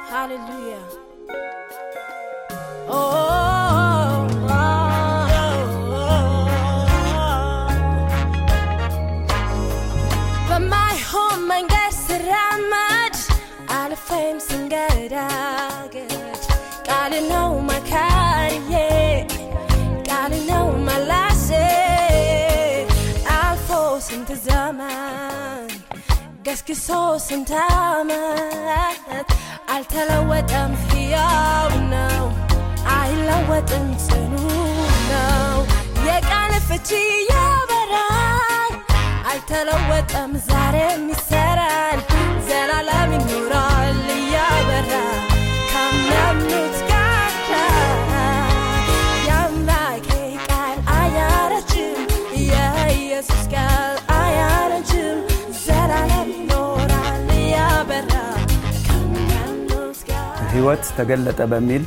Hallelujah. Oh, oh, oh, በማይሆን መንገድ ስራመድ አልፌም ስንገዳገድ ቃል ነው መካሪዬ ቃል ነው መላሴ አልፎ ስንት ዘመን ገስግሶ ስንት ዓመት አልተለወጠም፣ ሕያው ነው፣ አይለወጥም፣ ጽኑ ነው። የቃል ፍቺ ያበራል፣ አልተለወጠም፣ ዛሬም ይሰራል፣ ዘላለም ይኖራል እያበራ ካመኑት ጋር የአምላኬ ቃል አያረጅም፣ የኢየሱስ ቃል አያረጅም፣ ዘላለም ይኖራል እያበራ ካመኑት ጋር ህይወት ተገለጠ በሚል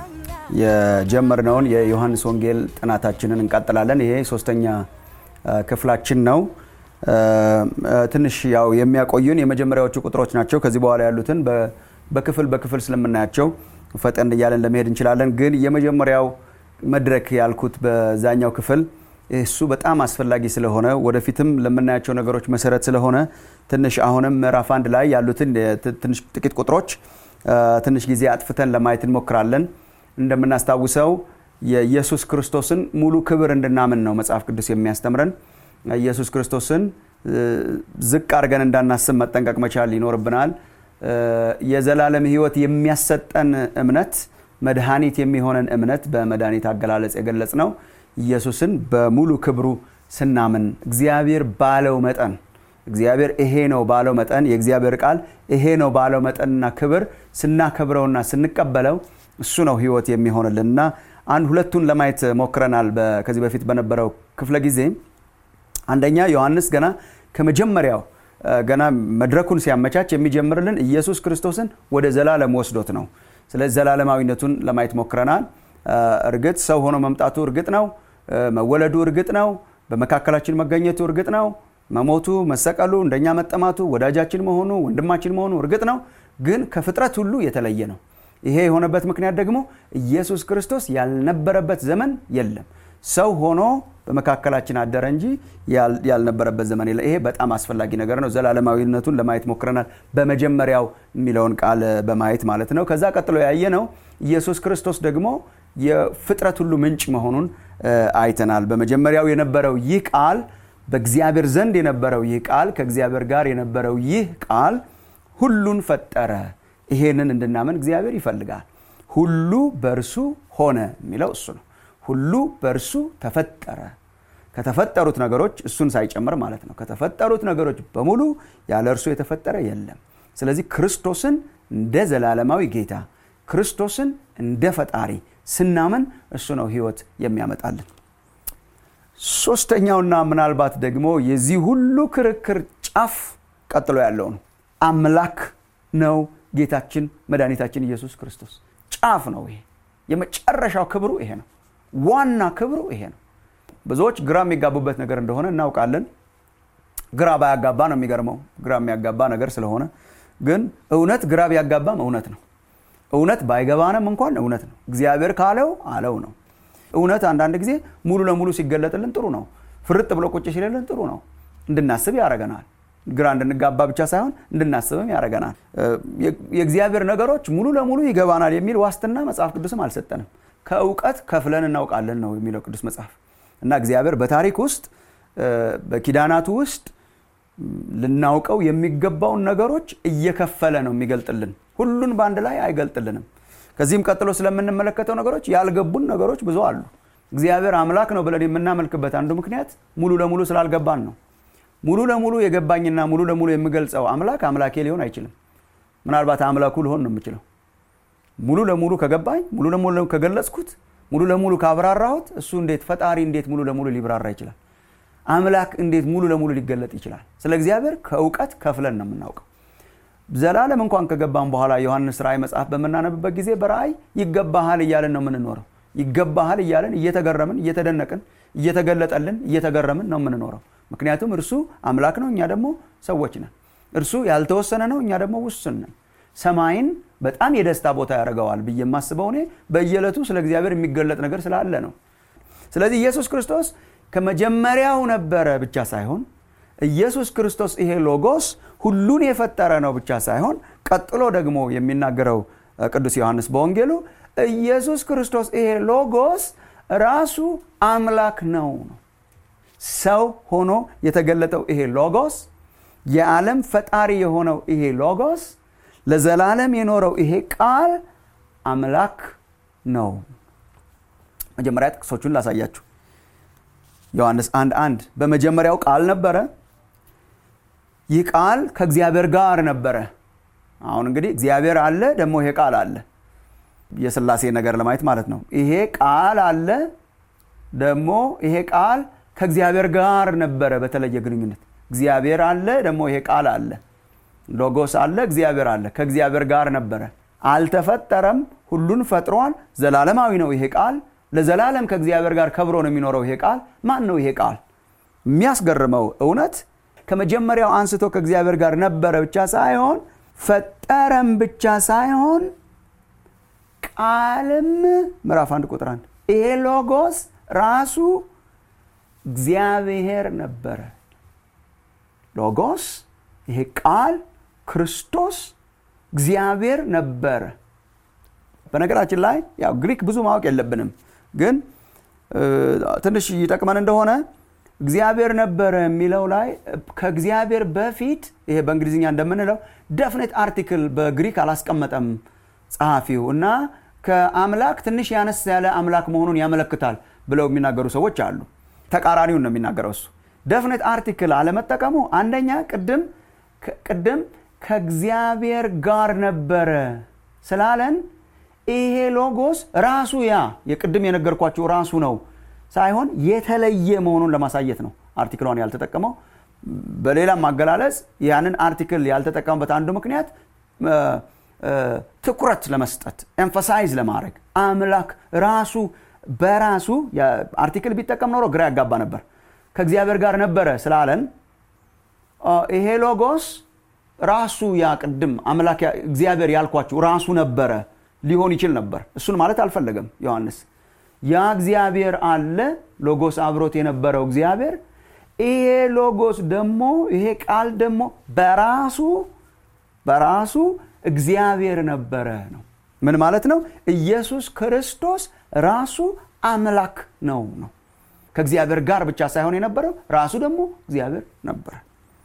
የጀመርነውን የዮሐንስ ወንጌል ጥናታችንን እንቀጥላለን። ይሄ ሶስተኛ አ፣ ክፍላችን ነው። አ፣ አ፣ ትንሽ ያው የሚያቆዩን የመጀመሪያዎቹ ቁጥሮች ናቸው። ከዚህ በኋላ ያሉትን በ- በክፍል በክፍል ስለምናያቸው ፈጠን እያለን ለመሄድ እንችላለን። ግን የመጀመሪያው መድረክ ያልኩት በዛኛው ክፍል እሱ በጣም አስፈላጊ ስለሆነ ወደፊትም ለምናያቸው ነገሮች መሰረት ስለሆነ ትንሽ አሁንም ምዕራፍ አንድ ላይ ያሉትን የት- ትንሽ ጥቂት ቁጥሮች አ፣ ትንሽ ጊዜ አጥፍተን ለማየት እንሞክራለን። እንደምናስታውሰው የኢየሱስ ክርስቶስን ሙሉ ክብር እንድናምን ነው መጽሐፍ ቅዱስ የሚያስተምረን። ኢየሱስ ክርስቶስን እ፣ ዝቅ አድርገን እንዳናስብ መጠንቀቅ መቻል ይኖርብናል። እ፣ የዘላለም ሕይወት የሚያሰጠን እምነት መድኃኒት የሚሆነን እምነት በመድኃኒት አገላለጽ የገለጽ ነው። ኢየሱስን በሙሉ ክብሩ ስናምን እግዚአብሔር ባለው መጠን እግዚአብሔር ይሄ ነው ባለው መጠን የእግዚአብሔር ቃል ይሄ ነው ባለው መጠንና ክብር ስናከብረውና ስንቀበለው እሱ ነው ህይወት የሚሆንልን እና አንድ ሁለቱን ለማየት ሞክረናል በ- ከዚህ በፊት በነበረው ክፍለ ጊዜ አንደኛ ዮሐንስ ገና ከመጀመሪያው እ፣ ገና መድረኩን ሲያመቻች የሚጀምርልን ኢየሱስ ክርስቶስን ወደ ዘላለም ወስዶት ነው ስለዚህ ዘላለማዊነቱን ለማየት ሞክረናል እ፣ እርግጥ ሰው ሆኖ መምጣቱ እርግጥ ነው እ፣ መወለዱ እርግጥ ነው በመካከላችን መገኘቱ እርግጥ ነው መሞቱ መሰቀሉ እንደኛ መጠማቱ ወዳጃችን መሆኑ ወንድማችን መሆኑ እርግጥ ነው ግን ከፍጥረት ሁሉ የተለየ ነው ይሄ የሆነበት ምክንያት ደግሞ ኢየሱስ ክርስቶስ ያልነበረበት ዘመን የለም ሰው ሆኖ በመካከላችን አደረ እንጂ ያል- ያልነበረበት ዘመን የለም ይሄ በጣም አስፈላጊ ነገር ነው ዘላለማዊነቱን ለማየት ሞክረናል በመጀመሪያው የሚለውን ቃል በማየት ማለት ነው ከዛ ቀጥሎ ያየ ነው ኢየሱስ ክርስቶስ ደግሞ የፍጥረት ሁሉ ምንጭ መሆኑን እ፣ አይተናል በመጀመሪያው የነበረው ይህ ቃል በእግዚአብሔር ዘንድ የነበረው ይህ ቃል ከእግዚአብሔር ጋር የነበረው ይህ ቃል ሁሉን ፈጠረ ይሄንን እንድናምን እግዚአብሔር ይፈልጋል ሁሉ በእርሱ ሆነ የሚለው እሱ ነው ሁሉ በእርሱ ተፈጠረ ከተፈጠሩት ነገሮች እሱን ሳይጨምር ማለት ነው ከተፈጠሩት ነገሮች በሙሉ ያለ እርሱ የተፈጠረ የለም ስለዚህ ክርስቶስን እንደ ዘላለማዊ ጌታ ክርስቶስን እንደ ፈጣሪ ስናምን እሱ ነው ህይወት የሚያመጣልን ሶስተኛውና ምናልባት ደግሞ የዚህ ሁሉ ክርክር ጫፍ ቀጥሎ ያለው ነው አምላክ ነው ጌታችን መድኃኒታችን ኢየሱስ ክርስቶስ ጫፍ ነው ይሄ የመጨረሻው ክብሩ ይሄ ነው ዋና ክብሩ ይሄ ነው ብዙዎች ግራ የሚጋቡበት ነገር እንደሆነ እናውቃለን ግራ ባያጋባ ነው የሚገርመው ግራ የሚያጋባ ነገር ስለሆነ ግን እውነት ግራ ቢያጋባም እውነት ነው እውነት ባይገባንም እንኳን እውነት ነው እግዚአብሔር ካለው አለው ነው እውነት አንዳንድ ጊዜ ሙሉ ለሙሉ ሲገለጥልን ጥሩ ነው ፍርጥ ብሎ ቁጭ ሲልልን ጥሩ ነው እንድናስብ ያደረገናል ግራ እንድንጋባ ብቻ ሳይሆን እንድናስብም ያደረገናል የእግዚአብሔር ነገሮች ሙሉ ለሙሉ ይገባናል የሚል ዋስትና መጽሐፍ ቅዱስም አልሰጠንም ከእውቀት ከፍለን እናውቃለን ነው የሚለው ቅዱስ መጽሐፍ እና እግዚአብሔር በታሪክ ውስጥ እ፣ በኪዳናቱ ውስጥ ልናውቀው የሚገባውን ነገሮች እየከፈለ ነው የሚገልጥልን ሁሉን በአንድ ላይ አይገልጥልንም ከዚህም ቀጥሎ ስለምንመለከተው ነገሮች ያልገቡን ነገሮች ብዙ አሉ እግዚአብሔር አምላክ ነው ብለን የምናመልክበት አንዱ ምክንያት ሙሉ ለሙሉ ስላልገባን ነው ሙሉ ለሙሉ የገባኝና ሙሉ ለሙሉ የምገልጸው አምላክ አምላኬ ሊሆን አይችልም ምናልባት አምላኩ ልሆን ነው የምችለው ሙሉ ለሙሉ ከገባኝ ሙሉ ለሙሉ ከገለጽኩት ሙሉ ለሙሉ ካብራራሁት እሱ እንዴት ፈጣሪ እንዴት ሙሉ ለሙሉ ሊብራራ ይችላል አምላክ እንዴት ሙሉ ለሙሉ ሊገለጥ ይችላል ስለ እግዚአብሔር ከእውቀት ከፍለን ነው የምናውቀው ዘላለም እንኳን ከገባን በኋላ ዮሐንስ ራእይ መጽሐፍ በምናነብበት ጊዜ በራእይ ይገባሃል እያለን ነው የምንኖረው ይገባሃል እያለን እየተገረምን እየተደነቅን እየተገለጠልን እየተገረምን ነው የምንኖረው ምክንያቱም እርሱ አምላክ ነው እኛ ደግሞ ሰዎች ነን እርሱ ያልተወሰነ ነው እኛ ደግሞ ውስን ነን ሰማይን በጣም የደስታ ቦታ ያደርገዋል ብዬ የማስበው እኔ በየዕለቱ ስለ እግዚአብሔር የሚገለጥ ነገር ስላለ ነው ስለዚህ ኢየሱስ ክርስቶስ ከመጀመሪያው ነበረ ብቻ ሳይሆን ኢየሱስ ክርስቶስ ይሄ ሎጎስ ሁሉን የፈጠረ ነው ብቻ ሳይሆን ቀጥሎ ደግሞ የሚናገረው ቅዱስ ዮሐንስ በወንጌሉ ኢየሱስ ክርስቶስ ይሄ ሎጎስ ራሱ አምላክ ነው ነው ሰው ሆኖ የተገለጠው ይሄ ሎጎስ የዓለም ፈጣሪ የሆነው ይሄ ሎጎስ ለዘላለም የኖረው ይሄ ቃል አምላክ ነው መጀመሪያ ጥቅሶቹን ላሳያችሁ ዮሐንስ አንድ አንድ በመጀመሪያው ቃል ነበረ ይህ ቃል ከእግዚአብሔር ጋር ነበረ አሁን እንግዲህ እግዚአብሔር አለ ደግሞ ይሄ ቃል አለ የስላሴ ነገር ለማየት ማለት ነው ይሄ ቃል አለ ደግሞ ይሄ ቃል ከእግዚአብሔር ጋር ነበረ በተለየ ግንኙነት እግዚአብሔር አለ ደግሞ ይሄ ቃል አለ ሎጎስ አለ እግዚአብሔር አለ ከእግዚአብሔር ጋር ነበረ አልተፈጠረም ሁሉን ፈጥሯል ዘላለማዊ ነው ይሄ ቃል ለዘላለም ከእግዚአብሔር ጋር ከብሮ ነው የሚኖረው ይሄ ቃል ማን ነው ይሄ ቃል የሚያስገርመው እውነት ከመጀመሪያው አንስቶ ከእግዚአብሔር ጋር ነበረ ብቻ ሳይሆን ፈጠረም ብቻ ሳይሆን ቃልም ምዕራፍ አንድ ቁጥር አንድ ይሄ ሎጎስ ራሱ እግዚአብሔር ነበረ ሎጎስ ይሄ ቃል ክርስቶስ እግዚአብሔር ነበረ በነገራችን ላይ ያው ግሪክ ብዙ ማወቅ የለብንም ግን ትንሽ ይጠቅመን እንደሆነ እግዚአብሔር ነበረ የሚለው ላይ ከእግዚአብሔር በፊት ይሄ በእንግሊዝኛ እንደምንለው ደፍኔት አርቲክል በግሪክ አላስቀመጠም ጸሐፊው እና ከአምላክ ትንሽ ያነስ ያለ አምላክ መሆኑን ያመለክታል ብለው የሚናገሩ ሰዎች አሉ ተቃራኒውን ነው የሚናገረው እሱ ደፍኔት አርቲክል አለመጠቀሙ አንደኛ ቅድም ቅድም ከእግዚአብሔር ጋር ነበረ ስላለን ይሄ ሎጎስ ራሱ ያ የቅድም የነገርኳቸው ራሱ ነው ሳይሆን የተለየ መሆኑን ለማሳየት ነው አርቲክሏን ያልተጠቀመው በሌላም ማገላለጽ ያንን አርቲክል ያልተጠቀመበት አንዱ ምክንያት ትኩረት ለመስጠት ኤምፋሳይዝ ለማድረግ አምላክ ራሱ በራሱ አርቲክል ቢጠቀም ኖሮ ግራ ያጋባ ነበር ከእግዚአብሔር ጋር ነበረ ስላለን ይሄ ሎጎስ ራሱ ያ ቅድም አምላክ እግዚአብሔር ያልኳችሁ ራሱ ነበረ ሊሆን ይችል ነበር እሱን ማለት አልፈለገም ዮሐንስ ያ እግዚአብሔር አለ ሎጎስ አብሮት የነበረው እግዚአብሔር ይሄ ሎጎስ ደግሞ ይሄ ቃል ደግሞ በራሱ በራሱ እግዚአብሔር ነበረ ነው ምን ማለት ነው ኢየሱስ ክርስቶስ ራሱ አምላክ ነው ነው ከእግዚአብሔር ጋር ብቻ ሳይሆን የነበረው ራሱ ደግሞ እግዚአብሔር ነበረ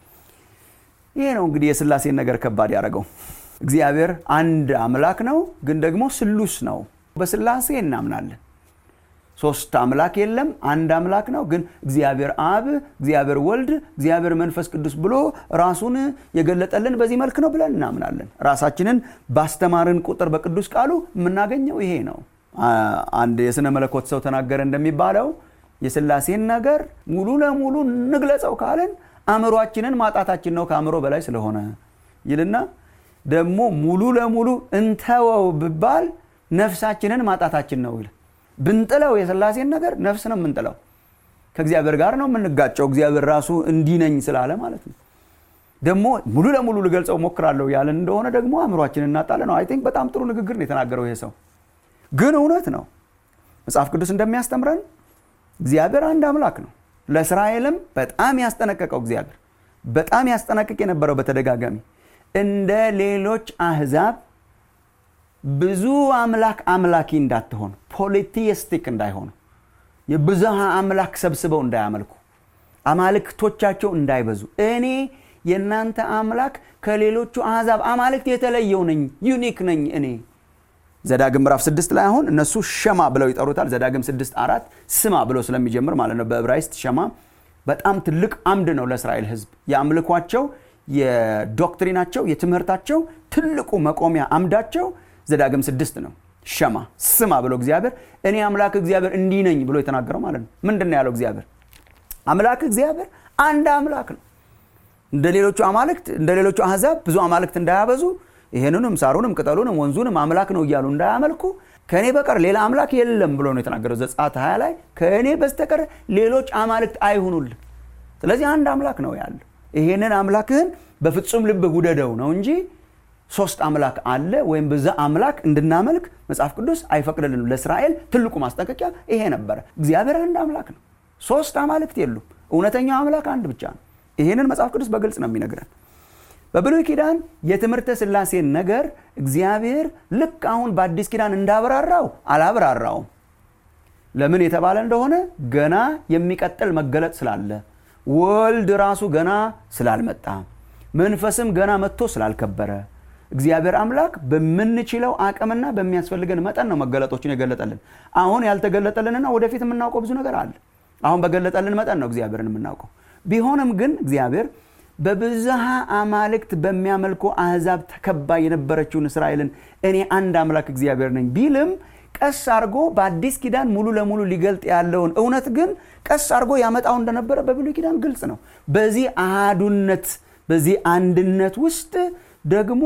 ይሄ ነው እንግዲህ የስላሴን ነገር ከባድ ያደረገው እግዚአብሔር አንድ አምላክ ነው ግን ደግሞ ስሉስ ነው በስላሴ እናምናለን ሶስት አምላክ የለም አንድ አምላክ ነው ግን እግዚአብሔር አብ እግዚአብሔር ወልድ እግዚአብሔር መንፈስ ቅዱስ ብሎ ራሱን የገለጠልን በዚህ መልክ ነው ብለን እናምናለን ራሳችንን ባስተማርን ቁጥር በቅዱስ ቃሉ የምናገኘው ይሄ ነው አንድ የስነ መለኮት ሰው ተናገረ እንደሚባለው የስላሴን ነገር ሙሉ ለሙሉ እንግለጸው ካለን አእምሯችንን ማጣታችን ነው ከአእምሮ በላይ ስለሆነ ይልና ደግሞ ሙሉ ለሙሉ እንተወው ብባል ነፍሳችንን ማጣታችን ነው ይል ብንጥለው የስላሴን ነገር ነፍስ ነው የምንጥለው ከእግዚአብሔር ጋር ነው የምንጋጨው እግዚአብሔር ራሱ እንዲነኝ ስላለ ማለት ነው ደግሞ ሙሉ ለሙሉ ልገልጸው ሞክራለሁ ያለን እንደሆነ ደግሞ አእምሯችን እናጣለ ነው አይ ቲንክ በጣም ጥሩ ንግግር ነው የተናገረው ይሄ ሰው ግን እውነት ነው መጽሐፍ ቅዱስ እንደሚያስተምረን እግዚአብሔር አንድ አምላክ ነው ለእስራኤልም በጣም ያስጠነቀቀው እግዚአብሔር በጣም ያስጠነቅቅ የነበረው በተደጋጋሚ እንደ ሌሎች አህዛብ ብዙ አምላክ አምላኪ እንዳትሆኑ ፖሊቲስቲክ እንዳይሆኑ የብዝሃ አምላክ ሰብስበው እንዳያመልኩ አማልክቶቻቸው እንዳይበዙ እኔ የእናንተ አምላክ ከሌሎቹ አሕዛብ አማልክት የተለየው ነኝ ዩኒክ ነኝ እኔ ዘዳግም ምዕራፍ ስድስት ላይ አሁን እነሱ ሸማ ብለው ይጠሩታል ዘዳግም ስድስት አራት ስማ ብሎ ስለሚጀምር ማለት ነው በዕብራይስጥ ሸማ በጣም ትልቅ አምድ ነው ለእስራኤል ህዝብ የአምልኳቸው የዶክትሪናቸው የትምህርታቸው ትልቁ መቆሚያ አምዳቸው ዘዳግም ስድስት ነው ሸማ ስማ ብሎ እግዚአብሔር እኔ አምላክ እግዚአብሔር እንዲህ ነኝ ብሎ የተናገረው ማለት ነው ምንድን ነው ያለው እግዚአብሔር አምላክ እግዚአብሔር አንድ አምላክ ነው እንደ ሌሎቹ አማልክት እንደ ሌሎቹ አህዛብ ብዙ አማልክት እንዳያበዙ ይሄንንም ሳሩንም ቅጠሉንም ወንዙንም አምላክ ነው እያሉ እንዳያመልኩ ከእኔ በቀር ሌላ አምላክ የለም ብሎ ነው የተናገረው ዘጻት ሀያ ላይ ከእኔ በስተቀር ሌሎች አማልክት አይሁኑልን ስለዚህ አንድ አምላክ ነው ያለው ይሄንን አምላክህን በፍጹም ልብህ ውደደው ነው እንጂ ሶስት አምላክ አለ ወይም በዛ አምላክ እንድናመልክ መጽሐፍ ቅዱስ አይፈቅድልንም ለእስራኤል ትልቁ ማስጠንቀቂያ ይሄ ነበረ እግዚአብሔር አንድ አምላክ ነው ሶስት አማልክት የሉም እውነተኛው አምላክ አንድ ብቻ ነው ይህንን መጽሐፍ ቅዱስ በግልጽ ነው የሚነግረን በብሉይ ኪዳን የትምህርተ ስላሴን ነገር እግዚአብሔር ልክ አሁን በአዲስ ኪዳን እንዳብራራው አላብራራውም ለምን የተባለ እንደሆነ ገና የሚቀጥል መገለጥ ስላለ ወልድ ራሱ ገና ስላልመጣ መንፈስም ገና መጥቶ ስላልከበረ እግዚአብሔር አምላክ በምንችለው አቅምና በሚያስፈልገን መጠን ነው መገለጦችን የገለጠልን አሁን ያልተገለጠልንና ወደፊት የምናውቀው ብዙ ነገር አለ አሁን በገለጠልን መጠን ነው እግዚአብሔርን የምናውቀው ቢሆንም ግን እግዚአብሔር በብዝሃ አማልክት በሚያመልኩ አህዛብ ተከባ የነበረችውን እስራኤልን እኔ አንድ አምላክ እግዚአብሔር ነኝ ቢልም ቀስ አድርጎ በአዲስ ኪዳን ሙሉ ለሙሉ ሊገልጥ ያለውን እውነት ግን ቀስ አድርጎ ያመጣው እንደነበረ በብሉይ ኪዳን ግልጽ ነው በዚህ አህዱነት በዚህ አንድነት ውስጥ ደግሞ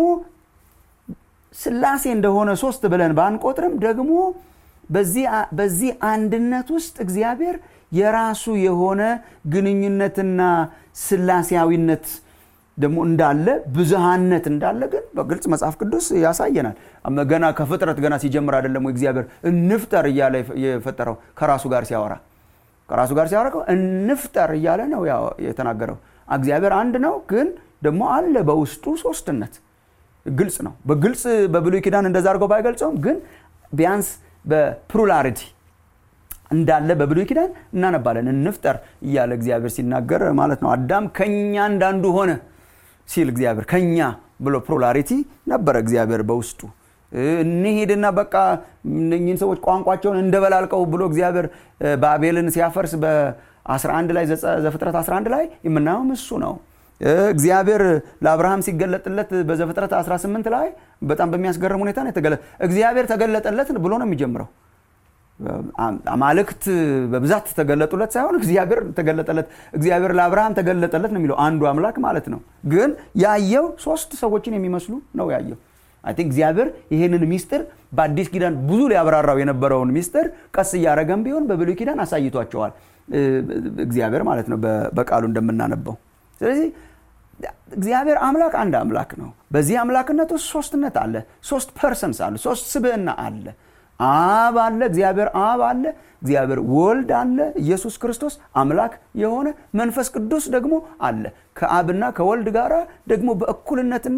ስላሴ እንደሆነ ሶስት ብለን ባንቆጥርም ደግሞ በዚህ አንድነት ውስጥ እግዚአብሔር የራሱ የሆነ ግንኙነትና ስላሴያዊነት ደግሞ እንዳለ ብዝሃነት እንዳለ ግን በግልጽ መጽሐፍ ቅዱስ ያሳየናል ገና ከፍጥረት ገና ሲጀምር አይደለም እግዚአብሔር እንፍጠር እያለ የፈጠረው ከራሱ ጋር ሲያወራ ከራሱ ጋር ሲያወራ እንፍጠር እያለ ነው የተናገረው እግዚአብሔር አንድ ነው ግን ደግሞ አለ በውስጡ ሶስትነት ግልጽ ነው በግልጽ በብሉይ ኪዳን እንደዛ አድርገው ባይገልጸውም ግን ቢያንስ በፕሉላሪቲ እንዳለ በብሉይ ኪዳን እናነባለን እንፍጠር እያለ እግዚአብሔር ሲናገር ማለት ነው አዳም ከኛ እንዳንዱ ሆነ ሲል እግዚአብሔር ከኛ ብሎ ፕሉላሪቲ ነበረ እግዚአብሔር በውስጡ እንሄድና በቃ እነኝን ሰዎች ቋንቋቸውን እንደበላልቀው ብሎ እግዚአብሔር ባቤልን ሲያፈርስ በ11 ላይ ዘፍጥረት 11 ላይ የምናየውም እሱ ነው እግዚአብሔር ለአብርሃም ሲገለጥለት በዘፍጥረት 18 ላይ በጣም በሚያስገርም ሁኔታ ነው የተገለጠ እግዚአብሔር ተገለጠለት ብሎ ነው የሚጀምረው አማልክት በብዛት ተገለጡለት ሳይሆን እግዚአብሔር ተገለጠለት እግዚአብሔር ለአብርሃም ተገለጠለት ነው የሚለው አንዱ አምላክ ማለት ነው ግን ያየው ሶስት ሰዎችን የሚመስሉ ነው ያየው አይ ቲንክ እግዚአብሔር ይህንን ሚስጥር በአዲስ ኪዳን ብዙ ሊያብራራው የነበረውን ሚስጥር ቀስ እያደረገም ቢሆን በብሉይ ኪዳን አሳይቷቸዋል እግዚአብሔር ማለት ነው በቃሉ እንደምናነበው ስለዚህ እግዚአብሔር አምላክ አንድ አምላክ ነው በዚህ አምላክነት ውስጥ ሶስትነት አለ ሶስት ፐርሰንስ አለ ሶስት ስብዕና አለ አብ አለ እግዚአብሔር አብ አለ እግዚአብሔር ወልድ አለ ኢየሱስ ክርስቶስ አምላክ የሆነ መንፈስ ቅዱስ ደግሞ አለ ከአብና ከወልድ ጋር ደግሞ በእኩልነትና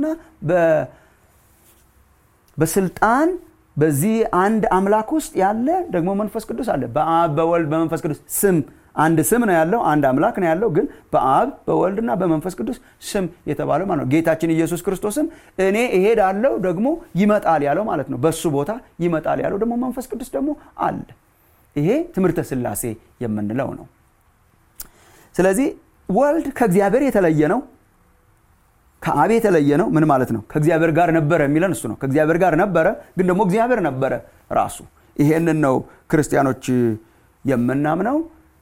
በስልጣን በዚህ አንድ አምላክ ውስጥ ያለ ደግሞ መንፈስ ቅዱስ አለ በአብ በወልድ በመንፈስ ቅዱስ ስም አንድ ስም ነው ያለው አንድ አምላክ ነው ያለው ግን በአብ በወልድና በመንፈስ ቅዱስ ስም የተባለው ማለት ነው ጌታችን ኢየሱስ ክርስቶስም እኔ እሄዳለሁ ደግሞ ይመጣል ያለው ማለት ነው በሱ ቦታ ይመጣል ያለው ደግሞ መንፈስ ቅዱስ ደግሞ አለ ይሄ ትምህርተ ስላሴ የምንለው ነው ስለዚህ ወልድ ከእግዚአብሔር የተለየ ነው ከአብ የተለየ ነው ምን ማለት ነው ከእግዚአብሔር ጋር ነበረ የሚለን እሱ ነው ከእግዚአብሔር ጋር ነበረ ግን ደግሞ እግዚአብሔር ነበረ ራሱ ይሄንን ነው ክርስቲያኖች የምናምነው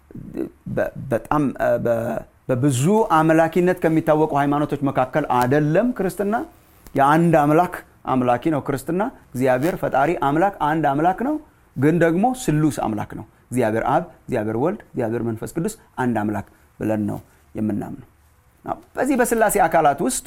በጣም በብዙ አምላኪነት ከሚታወቁ ሃይማኖቶች መካከል አደለም ክርስትና የአንድ አምላክ አምላኪ ነው ክርስትና እግዚአብሔር ፈጣሪ አምላክ አንድ አምላክ ነው ግን ደግሞ ስሉስ አምላክ ነው እግዚአብሔር አብ እግዚአብሔር ወልድ እግዚአብሔር መንፈስ ቅዱስ አንድ አምላክ ብለን ነው የምናምነው በዚህ በስላሴ አካላት ውስጥ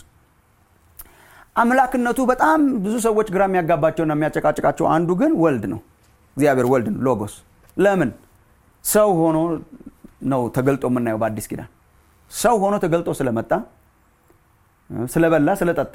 አምላክነቱ በጣም ብዙ ሰዎች ግራ የሚያጋባቸውና የሚያጨቃጭቃቸው አንዱ ግን ወልድ ነው እግዚአብሔር ወልድ ነው ሎጎስ ለምን ሰው ሆኖ ነው ተገልጦ የምናየው በአዲስ ኪዳን ሰው ሆኖ ተገልጦ ስለመጣ ስለበላ ስለጠጣ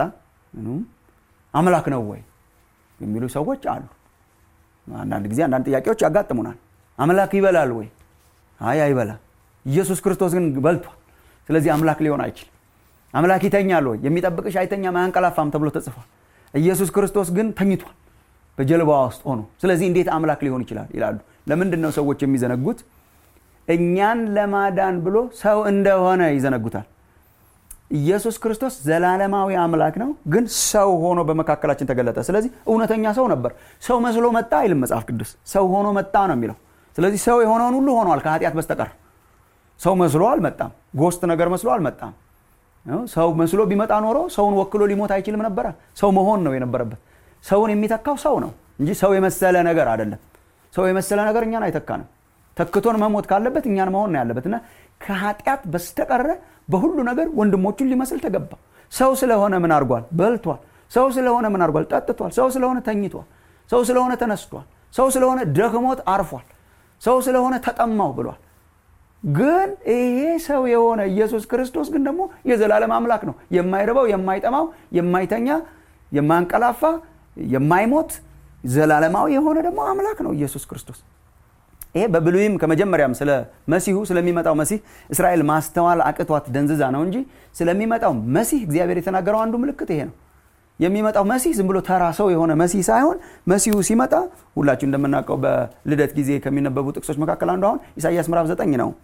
አምላክ ነው ወይ የሚሉ ሰዎች አሉ አንዳንድ ጊዜ አንዳንድ ጥያቄዎች ያጋጥሙናል አምላክ ይበላል ወይ አይ አይበላ ኢየሱስ ክርስቶስ ግን በልቷል ስለዚህ አምላክ ሊሆን አይችልም አምላክ ይተኛል ወይ የሚጠብቅሽ አይተኛም አያንቀላፋም ተብሎ ተጽፏል ኢየሱስ ክርስቶስ ግን ተኝቷል በጀልባዋ ውስጥ ሆኖ ስለዚህ እንዴት አምላክ ሊሆን ይችላል ይላሉ ለምንድን ነው ሰዎች የሚዘነጉት እኛን ለማዳን ብሎ ሰው እንደሆነ ይዘነጉታል ኢየሱስ ክርስቶስ ዘላለማዊ አምላክ ነው ግን ሰው ሆኖ በመካከላችን ተገለጠ ስለዚህ እውነተኛ ሰው ነበር ሰው መስሎ መጣ አይልም መጽሐፍ ቅዱስ ሰው ሆኖ መጣ ነው የሚለው ስለዚህ ሰው የሆነውን ሁሉ ሆኗል ከኃጢአት በስተቀር ሰው መስሎ አልመጣም ጎስት ነገር መስሎ አልመጣም ሰው መስሎ ቢመጣ ኖሮ ሰውን ወክሎ ሊሞት አይችልም ነበረ ሰው መሆን ነው የነበረበት ሰውን የሚተካው ሰው ነው እንጂ ሰው የመሰለ ነገር አይደለም ሰው የመሰለ ነገር እኛን አይተካንም ተክቶን መሞት ካለበት እኛን መሆን ነው ያለበት እና ከኃጢአት በስተቀረ በሁሉ ነገር ወንድሞቹን ሊመስል ተገባ ሰው ስለሆነ ምን አድርጓል በልቷል ሰው ስለሆነ ምን አድርጓል? ጠጥቷል። ሰው ስለሆነ ተኝቷል። ሰው ስለሆነ ተነስቷል። ሰው ስለሆነ ደክሞት አርፏል። ሰው ስለሆነ ተጠማው ብሏል። ግን ይሄ ሰው የሆነ ኢየሱስ ክርስቶስ ግን ደግሞ የዘላለም አምላክ ነው። የማይርበው፣ የማይጠማው፣ የማይተኛ፣ የማያንቀላፋ፣ የማይሞት ዘላለማዊ የሆነ ደግሞ አምላክ ነው ኢየሱስ ክርስቶስ። ይሄ በብሉይም ከመጀመሪያም ስለ መሲሁ ስለሚመጣው መሲህ እስራኤል ማስተዋል አቅቷት ደንዝዛ ነው እንጂ ስለሚመጣው መሲህ እግዚአብሔር የተናገረው አንዱ ምልክት ይሄ ነው። የሚመጣው መሲህ ዝም ብሎ ተራ ሰው የሆነ መሲህ ሳይሆን መሲሁ ሲመጣ ሁላችሁ እንደምናውቀው በልደት ጊዜ ከሚነበቡ ጥቅሶች መካከል አንዱ አሁን ኢሳይያስ ምዕራፍ ዘጠኝ ነው።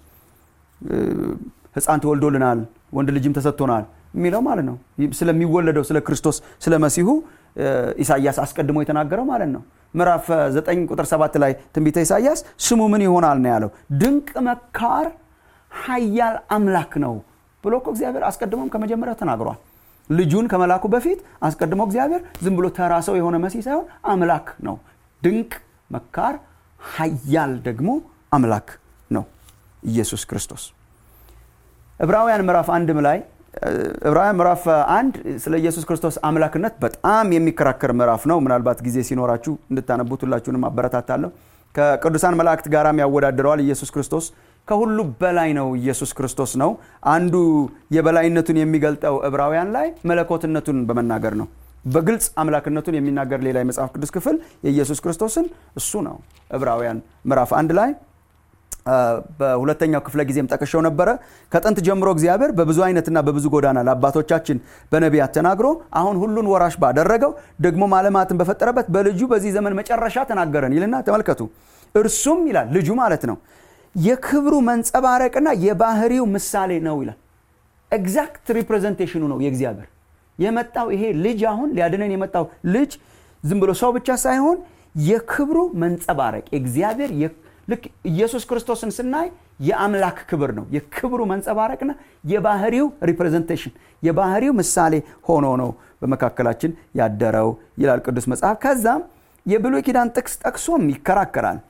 ሕፃን ተወልዶልናል ወንድ ልጅም ተሰጥቶናል የሚለው ማለት ነው። ስለሚወለደው ስለ ክርስቶስ ስለ መሲሁ ኢሳይያስ አስቀድሞ የተናገረው ማለት ነው። ምዕራፍ 9 ቁጥር 7 ላይ ትንቢተ ኢሳይያስ ስሙ ምን ይሆናል ነው ያለው። ድንቅ መካር ኃያል አምላክ ነው ብሎ እኮ እግዚአብሔር አስቀድሞም ከመጀመሪያው ተናግሯል። ልጁን ከመላኩ በፊት አስቀድሞ እግዚአብሔር ዝም ብሎ ተራ ሰው የሆነ መሲህ ሳይሆን አምላክ ነው። ድንቅ መካር ኃያል ደግሞ አምላክ ነው ኢየሱስ ክርስቶስ። ዕብራውያን ምዕራፍ አንድም ላይ ዕብራውያን ምዕራፍ አንድ ስለ ኢየሱስ ክርስቶስ አምላክነት በጣም የሚከራከር ምዕራፍ ነው። ምናልባት ጊዜ ሲኖራችሁ እንድታነቡት ሁላችሁንም አበረታታለሁ። ከቅዱሳን መላእክት ጋራም ያወዳድረዋል። ኢየሱስ ክርስቶስ ከሁሉ በላይ ነው። ኢየሱስ ክርስቶስ ነው። አንዱ የበላይነቱን የሚገልጠው ዕብራውያን ላይ መለኮትነቱን በመናገር ነው። በግልጽ አምላክነቱን የሚናገር ሌላ የመጽሐፍ ቅዱስ ክፍል የኢየሱስ ክርስቶስን እሱ ነው። ዕብራውያን ምዕራፍ አንድ ላይ በሁለተኛው ክፍለ ጊዜም ጠቅሸው ነበረ። ከጥንት ጀምሮ እግዚአብሔር በብዙ አይነትና በብዙ ጎዳና ለአባቶቻችን በነቢያት ተናግሮ አሁን ሁሉን ወራሽ ባደረገው ደግሞ ዓለማትን በፈጠረበት በልጁ በዚህ ዘመን መጨረሻ ተናገረን ይልና ተመልከቱ። እርሱም ይላል ልጁ ማለት ነው የክብሩ መንጸባረቅና የባህሪው ምሳሌ ነው ይላል። ኤግዛክት ሪፕሬዘንቴሽኑ ነው የእግዚአብሔር የመጣው ይሄ ልጅ አሁን ሊያድነን የመጣው ልጅ ዝም ብሎ ሰው ብቻ ሳይሆን የክብሩ መንጸባረቅ የእግዚአብሔር ልክ ኢየሱስ ክርስቶስን ስናይ የአምላክ ክብር ነው። የክብሩ መንጸባረቅና የባህሪው ሪፕሬዘንቴሽን የባህሪው ምሳሌ ሆኖ ነው በመካከላችን ያደረው ይላል ቅዱስ መጽሐፍ። ከዛም የብሉይ ኪዳን ጥቅስ ጠቅሶም ይከራከራል።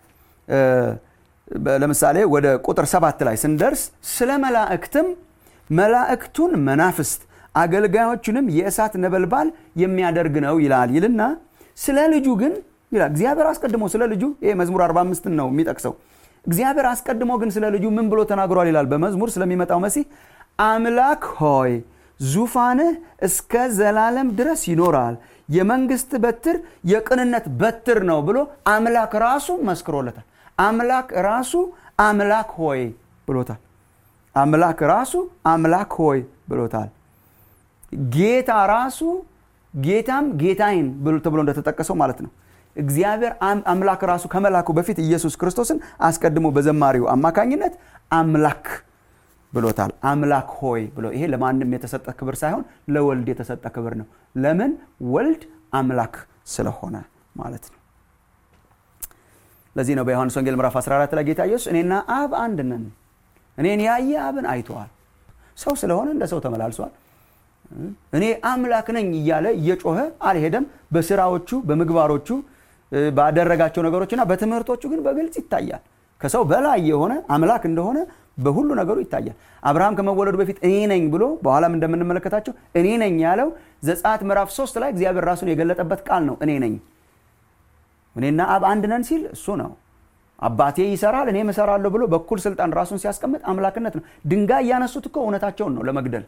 ለምሳሌ ወደ ቁጥር ሰባት ላይ ስንደርስ ስለ መላእክትም መላእክቱን መናፍስት አገልጋዮቹንም የእሳት ነበልባል የሚያደርግ ነው ይላል ይልና ስለ ልጁ ግን ይላል እግዚአብሔር አስቀድሞ ስለ ልጁ ይሄ መዝሙር 45 ነው የሚጠቅሰው። እግዚአብሔር አስቀድሞ ግን ስለ ልጁ ምን ብሎ ተናግሯል ይላል በመዝሙር ስለሚመጣው መሲህ አምላክ ሆይ ዙፋንህ እስከ ዘላለም ድረስ ይኖራል፣ የመንግስት በትር የቅንነት በትር ነው ብሎ አምላክ ራሱ መስክሮለታል። አምላክ ራሱ አምላክ ሆይ ብሎታል። አምላክ ራሱ አምላክ ሆይ ብሎታል። ጌታ ራሱ ጌታም ጌታዬን ተብሎ እንደተጠቀሰው ማለት ነው። እግዚአብሔር አምላክ ራሱ ከመላኩ በፊት ኢየሱስ ክርስቶስን አስቀድሞ በዘማሪው አማካኝነት አምላክ ብሎታል። አምላክ ሆይ ብሎ ይሄ ለማንም የተሰጠ ክብር ሳይሆን ለወልድ የተሰጠ ክብር ነው። ለምን? ወልድ አምላክ ስለሆነ ማለት ነው። ለዚህ ነው በዮሐንስ ወንጌል ምዕራፍ 14 ላይ ጌታ ኢየሱስ እኔና አብ አንድ ነን፣ እኔን ያየ አብን አይተዋል። ሰው ስለሆነ እንደ ሰው ተመላልሷል። እኔ አምላክ ነኝ እያለ እየጮኸ አልሄደም። በስራዎቹ በምግባሮቹ ባደረጋቸው ነገሮችና በትምህርቶቹ ግን በግልጽ ይታያል። ከሰው በላይ የሆነ አምላክ እንደሆነ በሁሉ ነገሩ ይታያል። አብርሃም ከመወለዱ በፊት እኔ ነኝ ብሎ በኋላም እንደምንመለከታቸው እኔ ነኝ ያለው ዘጸአት ምዕራፍ ሶስት ላይ እግዚአብሔር ራሱን የገለጠበት ቃል ነው። እኔ ነኝ እኔና አብ አንድ ነን ሲል እሱ ነው። አባቴ ይሰራል እኔም እሰራለሁ ብሎ በኩል ስልጣን ራሱን ሲያስቀምጥ አምላክነት ነው። ድንጋይ እያነሱት እኮ እውነታቸውን ነው ለመግደል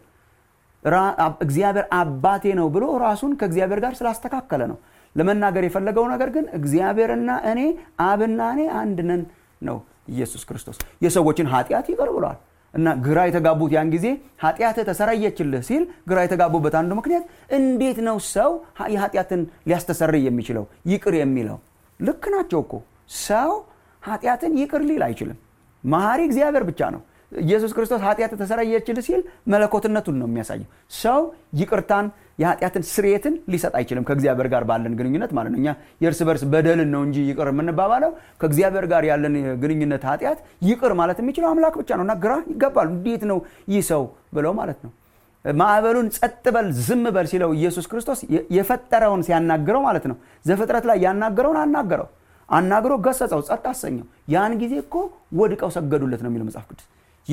እግዚአብሔር አባቴ ነው ብሎ ራሱን ከእግዚአብሔር ጋር ስላስተካከለ ነው። ለመናገር የፈለገው ነገር ግን እግዚአብሔርና እኔ አብና እኔ አንድ ነን ነው። ኢየሱስ ክርስቶስ የሰዎችን ኃጢአት ይቅር ብሏል እና ግራ የተጋቡት ያን ጊዜ ኃጢአትህ ተሰረየችልህ ሲል ግራ የተጋቡበት አንዱ ምክንያት እንዴት ነው ሰው የኃጢአትን ሊያስተሰርይ የሚችለው ይቅር የሚለው? ልክ ናቸው እኮ ሰው ኃጢአትን ይቅር ሊል አይችልም። መሐሪ እግዚአብሔር ብቻ ነው። ኢየሱስ ክርስቶስ ኃጢአት ተሰረየችልህ ሲል መለኮትነቱን ነው የሚያሳየው። ሰው ይቅርታን የኃጢአትን ስርየትን ሊሰጥ አይችልም ከእግዚአብሔር ጋር ባለን ግንኙነት ማለት ነው። እኛ የእርስ በርስ በደልን ነው እንጂ ይቅር የምንባባለው ከእግዚአብሔር ጋር ያለን ግንኙነት ኃጢአት ይቅር ማለት የሚችለው አምላክ ብቻ ነው እና ግራ ይገባሉ። እንዴት ነው ይህ ሰው ብለው ማለት ነው። ማዕበሉን ጸጥ በል ዝም በል ሲለው ኢየሱስ ክርስቶስ የፈጠረውን ሲያናግረው ማለት ነው። ዘፍጥረት ላይ ያናገረውን አናገረው፣ አናግሮ ገሰጸው፣ ጸጥ አሰኘው። ያን ጊዜ እኮ ወድቀው ሰገዱለት ነው የሚለው መጽሐፍ ቅዱስ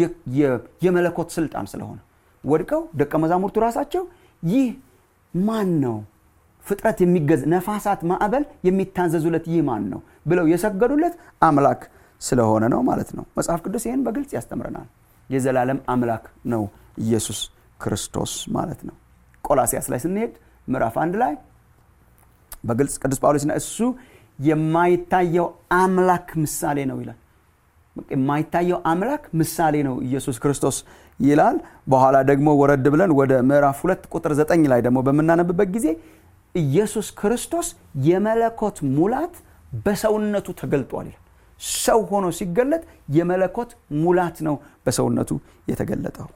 የመለኮት ስልጣን ስለሆነ ወድቀው ደቀ መዛሙርቱ ራሳቸው ይህ ማን ነው ፍጥረት የሚገዝ ነፋሳት ማዕበል የሚታዘዙለት ይህ ማን ነው ብለው የሰገዱለት አምላክ ስለሆነ ነው ማለት ነው መጽሐፍ ቅዱስ ይህን በግልጽ ያስተምረናል የዘላለም አምላክ ነው ኢየሱስ ክርስቶስ ማለት ነው ቆላሲያስ ላይ ስንሄድ ምዕራፍ አንድ ላይ በግልጽ ቅዱስ ጳውሎስና እሱ የማይታየው አምላክ ምሳሌ ነው ይላል የማይታየው አምላክ ምሳሌ ነው ኢየሱስ ክርስቶስ ይላል በኋላ ደግሞ ወረድ ብለን ወደ ምዕራፍ ሁለት ቁጥር ዘጠኝ ላይ ደግሞ በምናነብበት ጊዜ ኢየሱስ ክርስቶስ የመለኮት ሙላት በሰውነቱ ተገልጧል ይላል ሰው ሆኖ ሲገለጥ የመለኮት ሙላት ነው በሰውነቱ የተገለጠው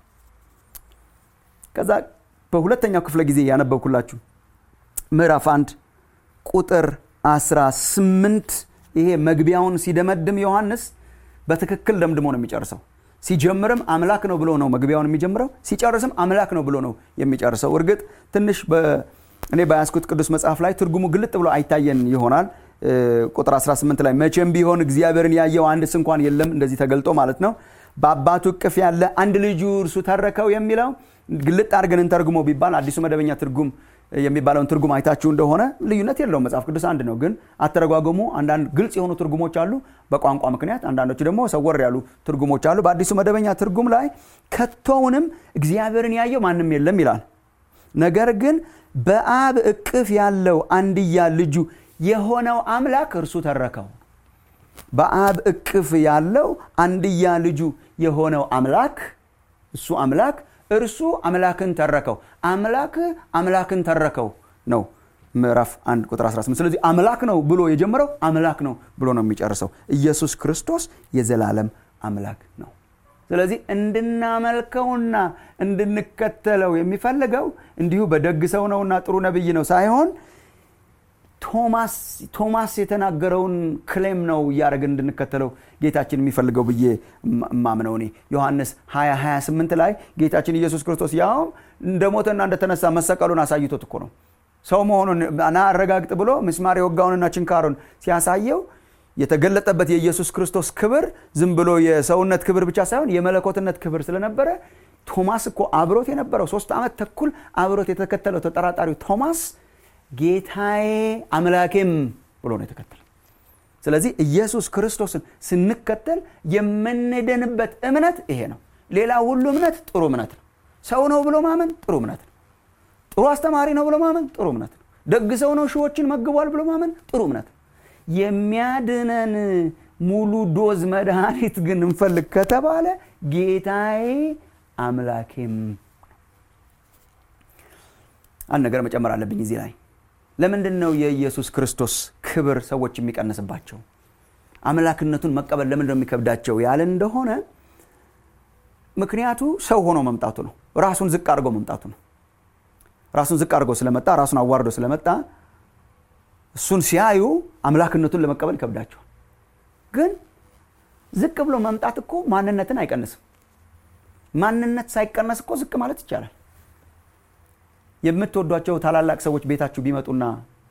ከዛ በሁለተኛው ክፍለ ጊዜ ያነበብኩላችሁ ምዕራፍ አንድ ቁጥር 18 ይሄ መግቢያውን ሲደመድም ዮሐንስ በትክክል ደምድሞ ነው የሚጨርሰው ሲጀምርም አምላክ ነው ብሎ ነው መግቢያውን የሚጀምረው ሲጨርስም አምላክ ነው ብሎ ነው የሚጨርሰው እርግጥ ትንሽ እኔ በያስኩት ቅዱስ መጽሐፍ ላይ ትርጉሙ ግልጥ ብሎ አይታየን ይሆናል ቁጥር 18 ላይ መቼም ቢሆን እግዚአብሔርን ያየው አንድስ እንኳን የለም እንደዚህ ተገልጦ ማለት ነው በአባቱ እቅፍ ያለ አንድ ልጁ እርሱ ተረከው የሚለው ግልጥ አድርገን እንተርጉሞ ቢባል አዲሱ መደበኛ ትርጉም የሚባለውን ትርጉም አይታችሁ እንደሆነ ልዩነት የለውም መጽሐፍ ቅዱስ አንድ ነው ግን አተረጓጎሙ አንዳንድ ግልጽ የሆኑ ትርጉሞች አሉ በቋንቋ ምክንያት አንዳንዶቹ ደግሞ ሰወር ያሉ ትርጉሞች አሉ በአዲሱ መደበኛ ትርጉም ላይ ከቶውንም እግዚአብሔርን ያየው ማንም የለም ይላል ነገር ግን በአብ እቅፍ ያለው አንድያ ልጁ የሆነው አምላክ እርሱ ተረከው በአብ እቅፍ ያለው አንድያ ልጁ የሆነው አምላክ እሱ አምላክ እርሱ አምላክን ተረከው አምላክ አምላክን ተረከው ነው ምዕራፍ 1 ቁጥር 18 ስለዚህ አምላክ ነው ብሎ የጀመረው አምላክ ነው ብሎ ነው የሚጨርሰው ኢየሱስ ክርስቶስ የዘላለም አምላክ ነው ስለዚህ እንድናመልከውና እንድንከተለው የሚፈልገው እንዲሁ በደግ ሰው ነውና ጥሩ ነብይ ነው ሳይሆን ቶማስ የተናገረውን ክሌም ነው እያደረግን እንድንከተለው ጌታችን የሚፈልገው ብዬ ማምነው እኔ ዮሐንስ 2028 ላይ ጌታችን ኢየሱስ ክርስቶስ ያውም እንደ ሞተና እንደተነሳ መሰቀሉን አሳይቶት እኮ ነው ሰው መሆኑን ና አረጋግጥ ብሎ ምስማር የወጋውንና ችንካሩን ሲያሳየው የተገለጠበት የኢየሱስ ክርስቶስ ክብር ዝም ብሎ የሰውነት ክብር ብቻ ሳይሆን የመለኮትነት ክብር ስለነበረ ቶማስ እኮ አብሮት የነበረው ሶስት ዓመት ተኩል አብሮት የተከተለው ተጠራጣሪው ቶማስ ጌታዬ አምላኬም ብሎ ነው የተከተለ ስለዚህ ኢየሱስ ክርስቶስን ስንከተል የምንድንበት እምነት ይሄ ነው ሌላ ሁሉ እምነት ጥሩ እምነት ነው ሰው ነው ብሎ ማመን ጥሩ እምነት ነው ጥሩ አስተማሪ ነው ብሎ ማመን ጥሩ እምነት ነው ደግ ሰው ነው ሺዎችን መግቧል ብሎ ማመን ጥሩ እምነት ነው የሚያድነን ሙሉ ዶዝ መድኃኒት ግን እንፈልግ ከተባለ ጌታዬ አምላኬም አንድ ነገር መጨመር አለብኝ እዚህ ላይ ለምንድን ነው የኢየሱስ ክርስቶስ ክብር ሰዎች የሚቀንስባቸው አምላክነቱን መቀበል ለምንድን ነው የሚከብዳቸው ያለ እንደሆነ ምክንያቱ ሰው ሆኖ መምጣቱ ነው ራሱን ዝቅ አድርጎ መምጣቱ ነው ራሱን ዝቅ አድርጎ ስለመጣ ራሱን አዋርዶ ስለመጣ እሱን ሲያዩ አምላክነቱን ለመቀበል ይከብዳቸዋል ግን ዝቅ ብሎ መምጣት እኮ ማንነትን አይቀንስም ማንነት ሳይቀነስ እኮ ዝቅ ማለት ይቻላል የምትወዷቸው ታላላቅ ሰዎች ቤታችሁ ቢመጡና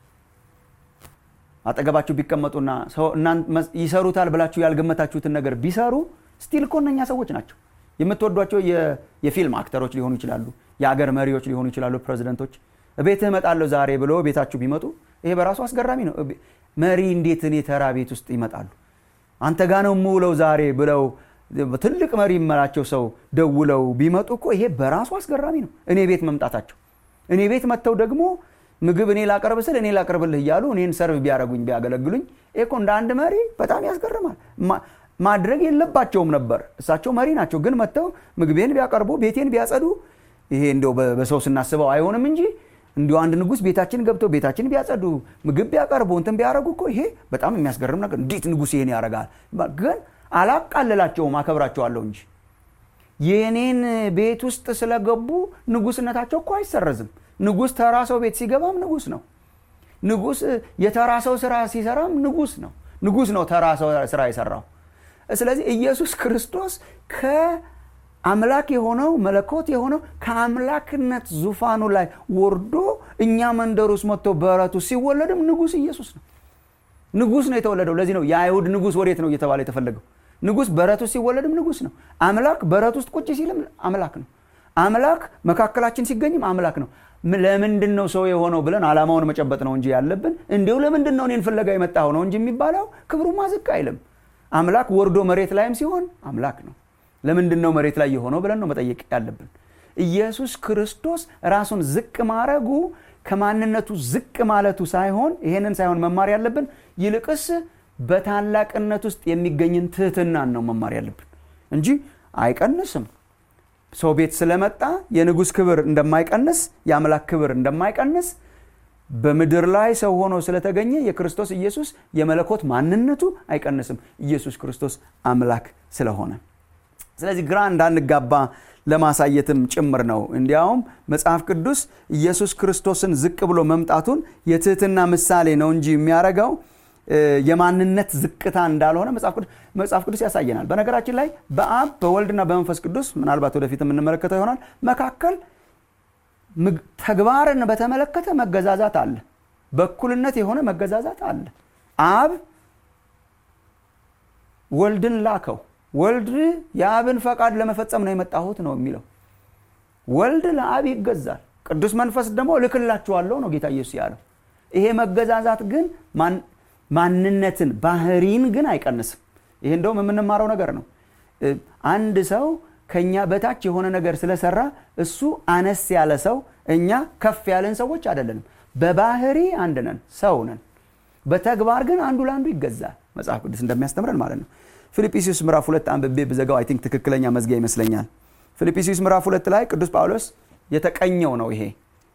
አጠገባችሁ ቢቀመጡና ይሰሩታል ብላችሁ ያልገመታችሁትን ነገር ቢሰሩ ስቲል እኮ እነኛ ሰዎች ናቸው የምትወዷቸው የፊልም አክተሮች ሊሆኑ ይችላሉ የአገር መሪዎች ሊሆኑ ይችላሉ ፕሬዚደንቶች ቤትህ እመጣለሁ ዛሬ ብሎ ቤታችሁ ቢመጡ ይሄ በራሱ አስገራሚ ነው መሪ እንዴት እኔ ተራ ቤት ውስጥ ይመጣሉ አንተ ጋ ነው የምውለው ዛሬ ብለው ትልቅ መሪ ይመላቸው ሰው ደውለው ቢመጡ እኮ ይሄ በራሱ አስገራሚ ነው እኔ ቤት መምጣታቸው እኔ ቤት መጥተው ደግሞ ምግብ እኔ ላቀርብ ስል እኔ ላቀርብልህ እያሉ እኔን ሰርቭ ቢያደረጉኝ ቢያገለግሉኝ ይሄ እኮ እንደ አንድ መሪ በጣም ያስገርማል ማድረግ የለባቸውም ነበር እሳቸው መሪ ናቸው ግን መጥተው ምግቤን ቢያቀርቡ ቤቴን ቢያጸዱ ይሄ እንደው በሰው ስናስበው አይሆንም እንጂ እንዲሁ አንድ ንጉስ ቤታችን ገብተው ቤታችን ቢያጸዱ ምግብ ቢያቀርቡ እንትን ቢያደረጉ እኮ ይሄ በጣም የሚያስገርም ነገር እንዴት ንጉስ ይሄን ያደርጋል ግን አላቃልላቸውም አከብራቸዋለሁ እንጂ የእኔን ቤት ውስጥ ስለገቡ ንጉስነታቸው እኮ አይሰረዝም ንጉስ ተራ ሰው ቤት ሲገባም ንጉስ ነው ንጉስ የተራ ሰው ስራ ሲሰራም ንጉስ ነው ንጉስ ነው ተራ ሰው ስራ የሰራው ስለዚህ ኢየሱስ ክርስቶስ ከአምላክ የሆነው መለኮት የሆነው ከአምላክነት ዙፋኑ ላይ ወርዶ እኛ መንደር ውስጥ መጥቶ በረቱ ሲወለድም ንጉስ ኢየሱስ ነው ንጉስ ነው የተወለደው ለዚህ ነው የአይሁድ ንጉስ ወዴት ነው እየተባለ የተፈለገው ንጉስ በረት ውስጥ ሲወለድም ንጉስ ነው አምላክ በረት ውስጥ ቁጭ ሲልም አምላክ ነው አምላክ መካከላችን ሲገኝም አምላክ ነው ለምንድን ነው ሰው የሆነው ብለን አላማውን መጨበጥ ነው እንጂ ያለብን እንዲሁ ለምንድን ነው እኔን ፍለጋ የመጣው ነው እንጂ የሚባለው ክብሩማ ዝቅ አይልም አምላክ ወርዶ መሬት ላይም ሲሆን አምላክ ነው ለምንድን ነው መሬት ላይ የሆነው ብለን ነው መጠየቅ ያለብን ኢየሱስ ክርስቶስ ራሱን ዝቅ ማድረጉ ከማንነቱ ዝቅ ማለቱ ሳይሆን ይሄንን ሳይሆን መማር ያለብን ይልቅስ በታላቅነት ውስጥ የሚገኝን ትህትናን ነው መማር ያለብን እንጂ አይቀንስም ሰው ቤት ስለመጣ የንጉሥ ክብር እንደማይቀንስ የአምላክ ክብር እንደማይቀንስ በምድር ላይ ሰው ሆኖ ስለተገኘ የክርስቶስ ኢየሱስ የመለኮት ማንነቱ አይቀንስም ኢየሱስ ክርስቶስ አምላክ ስለሆነ ስለዚህ ግራ እንዳንጋባ ለማሳየትም ጭምር ነው እንዲያውም መጽሐፍ ቅዱስ ኢየሱስ ክርስቶስን ዝቅ ብሎ መምጣቱን የትህትና ምሳሌ ነው እንጂ የሚያደርገው የማንነት ዝቅታ እንዳልሆነ መጽሐፍ ቅዱስ ያሳየናል በነገራችን ላይ በአብ በወልድና በመንፈስ ቅዱስ ምናልባት ወደፊት የምንመለከተው ይሆናል መካከል ተግባርን በተመለከተ መገዛዛት አለ በእኩልነት የሆነ መገዛዛት አለ አብ ወልድን ላከው ወልድ የአብን ፈቃድ ለመፈጸም ነው የመጣሁት ነው የሚለው ወልድ ለአብ ይገዛል ቅዱስ መንፈስ ደግሞ እልክላችኋለሁ ነው ጌታ ኢየሱስ ያለው ይሄ መገዛዛት ግን ማንነትን ባህሪን ግን አይቀንስም ይሄ እንደውም የምንማረው ነገር ነው አንድ ሰው ከኛ በታች የሆነ ነገር ስለሰራ እሱ አነስ ያለ ሰው እኛ ከፍ ያለን ሰዎች አይደለንም በባህሪ አንድ ነን ሰው ነን በተግባር ግን አንዱ ለአንዱ ይገዛል መጽሐፍ ቅዱስ እንደሚያስተምረን ማለት ነው ፊልጵስዩስ ምዕራፍ ሁለት አንብቤ ብዘጋው አይ ቲንክ ትክክለኛ መዝጊያ ይመስለኛል ፊልጵስዩስ ምዕራፍ ሁለት ላይ ቅዱስ ጳውሎስ የተቀኘው ነው ይሄ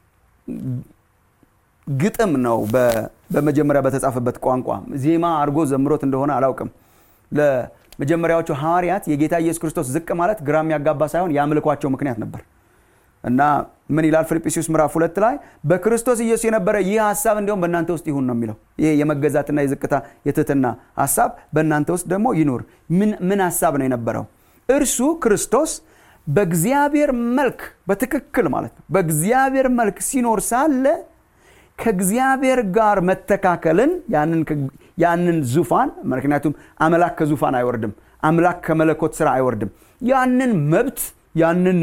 ግጥም ነው በመጀመሪያ በተጻፈበት ቋንቋ ዜማ አድርጎ ዘምሮት እንደሆነ አላውቅም ለመጀመሪያዎቹ ሐዋርያት የጌታ ኢየሱስ ክርስቶስ ዝቅ ማለት ግራ የሚያጋባ ሳይሆን የአምልኳቸው ምክንያት ነበር እና ምን ይላል ፊልጵስዩስ ምዕራፍ ሁለት ላይ በክርስቶስ ኢየሱስ የነበረ ይህ ሀሳብ እንዲሁም በእናንተ ውስጥ ይሁን ነው የሚለው ይሄ የመገዛትና የዝቅታ የትህትና ሀሳብ በእናንተ ውስጥ ደግሞ ይኑር ምን ሀሳብ ነው የነበረው እርሱ ክርስቶስ በእግዚአብሔር መልክ በትክክል ማለት ነው በእግዚአብሔር መልክ ሲኖር ሳለ ከእግዚአብሔር ጋር መተካከልን ያንን ዙፋን ምክንያቱም አምላክ ከዙፋን አይወርድም አምላክ ከመለኮት ስራ አይወርድም ያንን መብት ያንን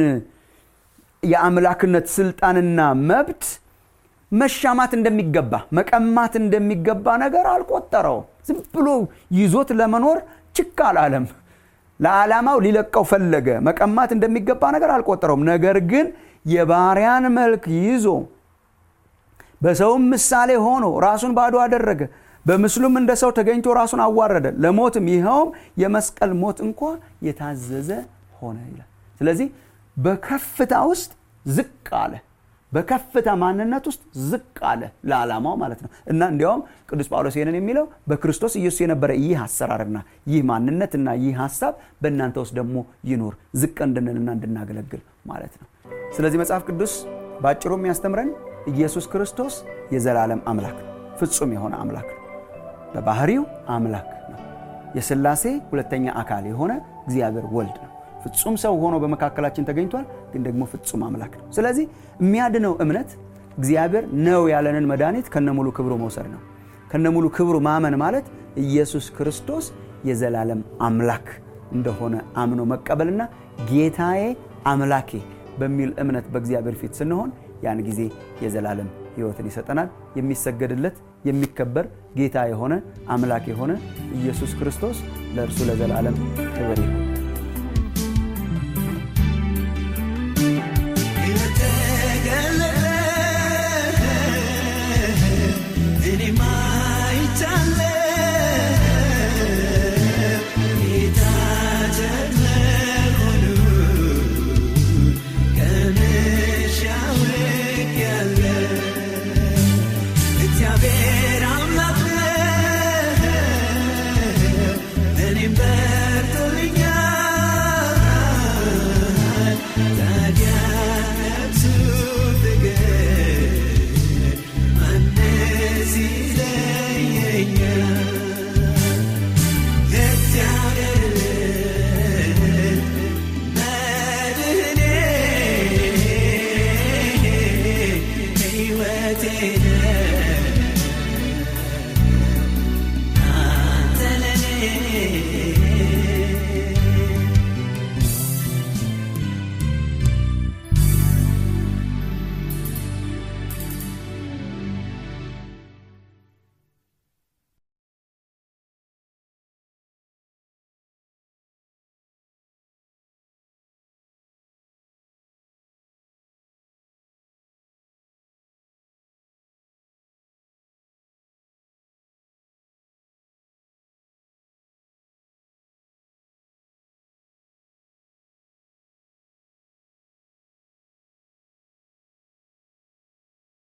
የአምላክነት ስልጣንና መብት መሻማት እንደሚገባ መቀማት እንደሚገባ ነገር አልቆጠረውም ዝም ብሎ ይዞት ለመኖር ችክ አላለም ለዓላማው ሊለቀው ፈለገ መቀማት እንደሚገባ ነገር አልቆጠረውም ነገር ግን የባሪያን መልክ ይዞ በሰውም ምሳሌ ሆኖ ራሱን ባዶ አደረገ በምስሉም እንደ ሰው ተገኝቶ ራሱን አዋረደ ለሞትም ይኸውም የመስቀል ሞት እንኳ የታዘዘ ሆነ ይላል ስለዚህ በከፍታ ውስጥ ዝቅ አለ በከፍታ ማንነት ውስጥ ዝቅ አለ ለዓላማው ማለት ነው እና እንዲያውም ቅዱስ ጳውሎስ ይህንን የሚለው በክርስቶስ ኢየሱስ የነበረ ይህ አሰራርና ይህ ማንነትና ይህ ሀሳብ በእናንተ ውስጥ ደግሞ ይኖር ዝቅ እንድንልና እንድናገለግል ማለት ነው ስለዚህ መጽሐፍ ቅዱስ በአጭሩ የሚያስተምረን ኢየሱስ ክርስቶስ የዘላለም አምላክ ነው ፍጹም የሆነ አምላክ ነው በባህሪው አምላክ ነው የስላሴ ሁለተኛ አካል የሆነ እግዚአብሔር ወልድ ነው ፍጹም ሰው ሆኖ በመካከላችን ተገኝቷል ግን ደግሞ ፍጹም አምላክ ነው ስለዚህ የሚያድነው እምነት እግዚአብሔር ነው ያለንን መድኃኒት ከነሙሉ ክብሩ መውሰድ ነው ከነሙሉ ክብሩ ማመን ማለት ኢየሱስ ክርስቶስ የዘላለም አምላክ እንደሆነ አምኖ መቀበልና ጌታዬ አምላኬ በሚል እምነት በእግዚአብሔር ፊት ስንሆን ያን ጊዜ የዘላለም ህይወትን ይሰጠናል የሚሰገድለት የሚከበር ጌታ የሆነ አምላክ የሆነ ኢየሱስ ክርስቶስ ለእርሱ ለዘላለም ክብር ይሁን See